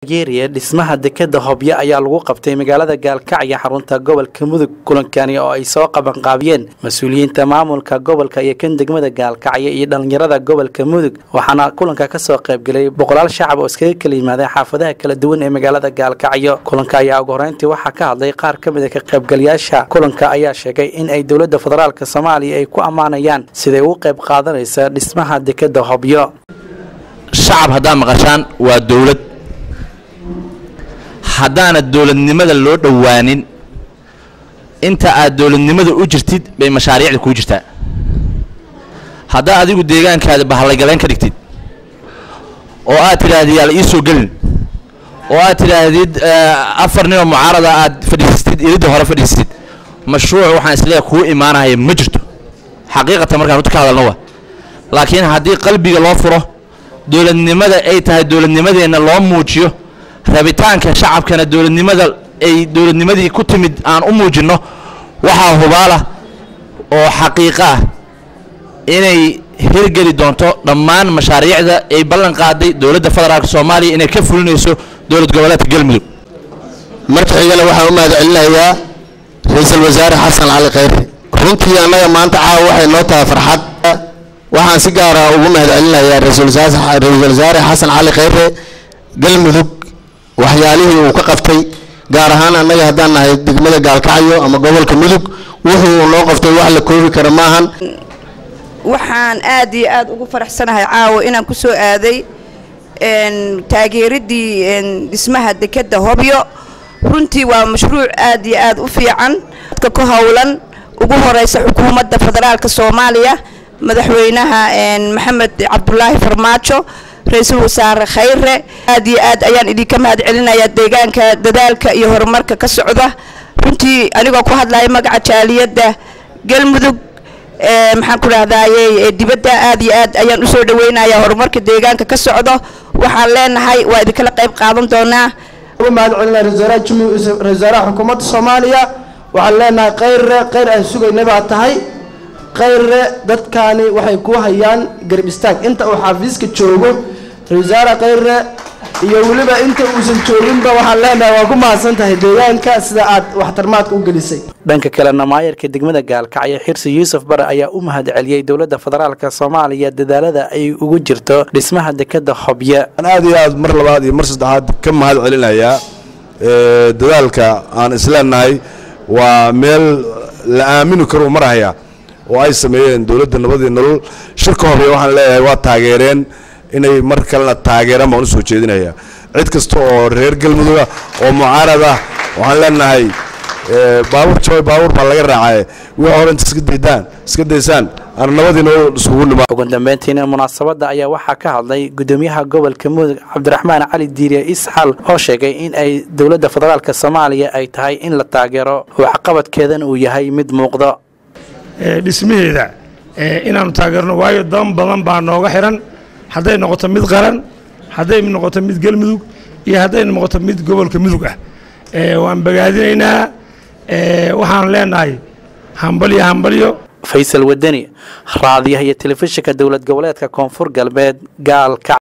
geeriya dhismaha dekeda hobyo ayaa lagu qabtay magaalada gaalkacyo xarunta gobolka mudug kulankani oo ay soo qabanqaabiyeen mas-uuliyiinta maamulka gobolka iyo kan degmada gaalkacyo iyo dhallinyarada gobolka mudug waxaana kulanka kasoo qaybgelay boqolaal shacab oo iskaga kala yimaadeen xaafadaha kala duwan ee magaalada gaalkacyo kulanka ayaa ugu horeyntii waxaa ka hadlay qaar ka mid a ka qaybgalayaasha kulanka ayaa sheegay in ay dowladda federaalk soomaaliya ay ku ammaanayaan siday ugu qayb qaadanaysa dhismaha dekeda hobyo shacab haddaad maqashaan waa dowlad haddaana dowladnimada loo dhowaanin inta aad dowladnimada u jirtid bay mashaariicda kuu jirtaa haddaa adigu deegaankaada bahallaygaleen ka dhigtid oo aad tidhaahdid yaa la ii soo gelin oo aad tidhaahdid afar ninoo mucaarada aad fadhiisatid iridda hore fadhiisatid mashruuc waxaan isleeyahay kuu imaanaya ma jirto xaqiiqatan markaan runta ka hadalna wa laakiin haddii qalbiga loo furo dowladnimada ay tahay dowladnimadeenna loo muujiyo rabitaanka shacabkana dowladnimada ay dowladnimadii ku timid aan u muujinno waxaa hubaala oo xaqiiqo ah inay hirgeli doonto dhammaan mashaariicda ay ballan qaaday dowladda federaalk soomaaliya inay ka fulinayso dowlad goboleedka galmudug marka xigana waxaan u mahad celinayaa ra-iisul wasaare xasan cali khayre runtii annaga maanta caawa waxay noo tahay farxad waxaan si gaara ugu mahad celinayaa ra-iisul wasaare xasan cali khayre galmudug waxyaalihii uu ka qabtay gaar ahaan annaga haddaan nahay degmada gaalkacyo ama gobolka mudug wuxuu noo qabtay wax la koobi kara maahan waxaan aad iyo aad ugu faraxsanahay caawa inaan ku soo aaday taageeradii dhismaha dekeda hobyo runtii waa mashruuc aad iyo aad u fiican dadka ku howlan ugu horeysa xukuumadda federaalka soomaaliya madaxweynaha maxamed cabdulaahi farmaajo ra-iisul wasaare khayre aad iyo aad ayaan idinka mahad celinayaa deegaanka dadaalka iyo horumarka ka socda runtii anigoo ku hadlaya magaca jaaliyadda galmudug maxaan ku dhahdaye dibadda aad iyo aad ayaan usoo dhaweynayaa horumarka deegaanka ka socdo waxaan leenahay waa idinkala qayb qaadan doonaa ugu mahad celinaya ra-isul wasaaraha xukuumadda soomaaliya waxaan leenahay khayre khayr aan sugaynay baa tahay khayre dadkaani waxay ku hayaan garab istaag inta uu xafiiska joogo ra-isul wasaare khayre iyo weliba inta uusan jooginba waxaan leenahay waa ku mahadsan tahay deegaanka sida aad waxtarmaadka u gelisay dhanka kalena maayarka degmada gaalkacyo xirsi yuusuf bare ayaa u mahad celiyey dowladda federaalk soomaaliya dadaalada ay ugu jirto dhismaha dekeda hobyo aad iyo aad mar labaad iyo mar saddexaad ka mahad celinayaa dadaalka aan isleenahay waa meel la aamini karo marahaya oo ay sameeyeen dowladda nabadii nolol shirka hobyo waxaan leeyahay waa taageereen inay mar kalena taageeraan baan usoo jeedinaya cid kasta oo reer galmuduga oo mucaarad ah waxaan leenahay baabuur jabay baabuur baa laga raacay wixii hore inta iska daydaan iska daysaan aan nabadii nolol isugu nima ugu dambeyntiina munaasabadda ayaa waxaa ka hadlay gudoomiyaha gobolka mudug cabdiraxmaan cali diiriye isxal oo sheegay in ay dowladda federaalk soomaaliya ay tahay in la taageero waxqabadkeedana uu yahay mid muuqdo dhismaheeda inaanu taageerno waayo dan badan baa nooga xiran hadday noqoto mid qaran hadday noqoto mid galmudug iyo hadday noqoto mid gobolka mudug ah waan bogaadinaynaa waxaan leenahay hambalyo hambalyo faysal wadani raadiyaha iyo telefishinka dowlad goboleedka koonfur galbeed gaalka